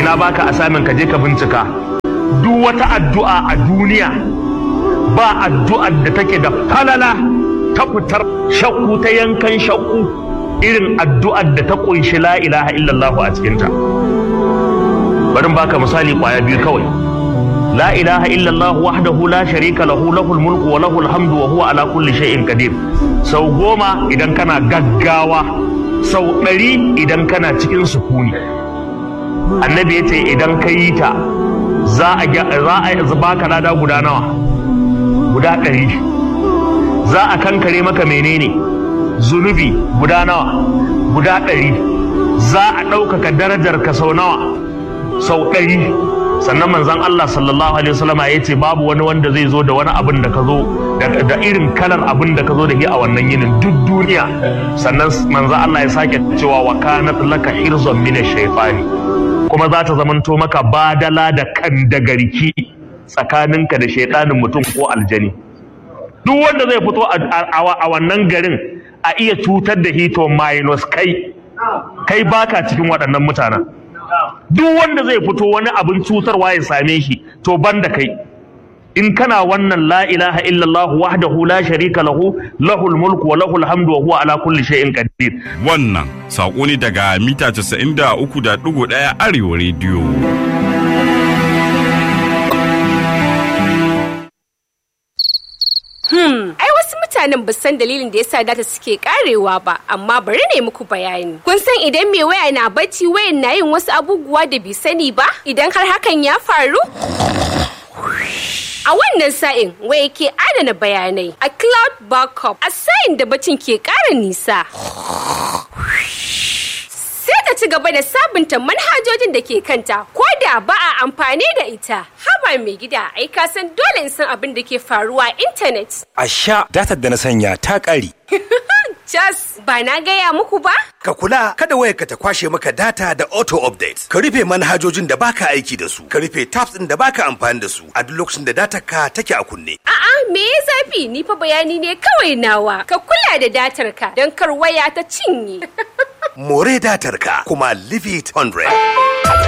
na baka asamin ka je ka bincika duk wata addu'a a duniya ba addu'ar da take da falala ta fitar shakku ta yankan shakku irin addu'ar da ta kunshi la ilaha illallah a cikinta bari baka misali kwaya biyu kawai la ilaha illallah wahdahu la sharika lahu lahul mulku wa lahul hamdu wa huwa ala kulli shay'in qadir sau goma idan kana gaggawa sau ɗari idan kana cikin sukuni annabi ya ce idan ka yi ta za a baka lada guda nawa guda ɗari za a kankare maka menene zunubi guda nawa guda ɗari za a ɗaukaka darajar ka sau nawa sau ɗari sannan manzon Allah sallallahu alaihi wasallama ya ce babu wani wanda zai zo da wani abin da ka zo da irin kalar abin da ka zo da shi a wannan yinin duk duniya sannan manzon Allah ya sake cewa wa kanat laka hirzon min shaytani kuma za ta zamanto maka badala da kan da garki tsakaninka da shaidanin mutum ko aljani duk wanda zai fito a wannan garin a iya cutar da hito minus kai kai baka cikin waɗannan mutanen duk wanda zai fito wani abin cutarwa ya same shi to banda kai in kana wannan la ilaha illallah wahdahu la sharika lahu lahul mulku wa lahul hamdu wa huwa ala kulli shay'in qadir wannan sako ne daga mita 93.1 arewa rediyo Hmm, ai wasu mutanen ba san dalilin da yasa data suke karewa ba, amma bari ne muku bayani. Kun san idan mai waya na bacci wayan na yin wasu abubuwa da bai sani ba? Idan har hakan ya faru? A wannan sa'in waya ke adana bayanai a cloud backup a sa'in da bacin ke ƙara nisa. Sai ta ci gaba da sabunta manhajojin da ke kanta ko da ba a amfani da ita. Haba mai gida ai ka san dole in san abin da ke faruwa a intanet. A sha datar da na sanya ta ƙare. Jas ba na gaya muku ba? Ka kula kada wayarka ta kwashe maka data da auto update. Ka rufe manhajojin da baka aiki da su. Ka rufe tabs ɗin da baka amfani da su a duk lokacin da datar ka take a kunne. A'a me ya zafi ni fa bayani ne kawai nawa. Ka kula da datar ka don kar waya ta cinye. More datar ka kuma leave it 100.